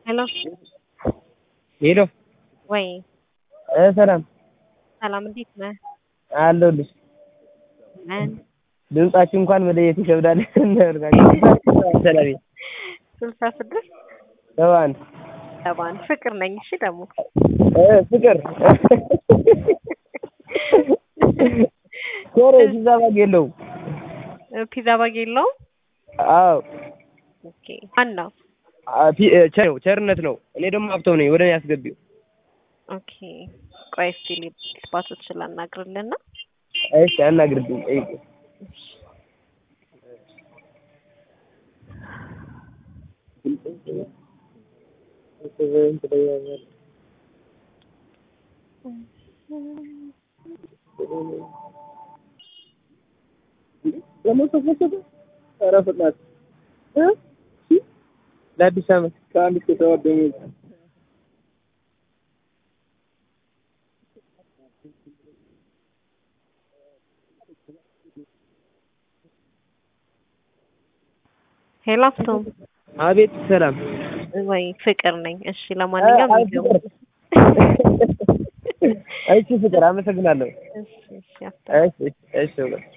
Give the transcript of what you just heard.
ሄሎ ሄሎ ወይ እ ሰላም ሰላም፣ እንዴት ነህ? አለሁልሽ። ምን ድምጻችሁ እንኳን መለየት ይከብዳል። ሰላም ስልሳ ስድስት ሰባ አንድ ሰባ አንድ ፍቅር ነኝ። እሺ ደግሞ እ ፍቅር ኧረ ፒዛ ባግ የለውም። ፒዛ ባግ የለውም። አዎ ኦኬ ማን ነው? አ- ፒ- እ ቸር ነው ቸርነት ነው። እኔ ደግሞ ሀብተው ነኝ። ወደ እኔ አስገቢው። ኦኬ ቆይ እስኪ ስፓቶችን ላናግርልና እሺ አናግርልኝ። ጠይቁ ለአዲስ ዓመት ከአንድ እስከ ሰባት ደሞዝ ሄሎ አፍቶም አቤት ሰላም ወይ ፍቅር ነኝ። እሺ ለማንኛውም አይ ይገቡ ፍቅር እሺ ፍቅር አመሰግናለሁ። እሺ እሺ አፍቶም እሺ እሺ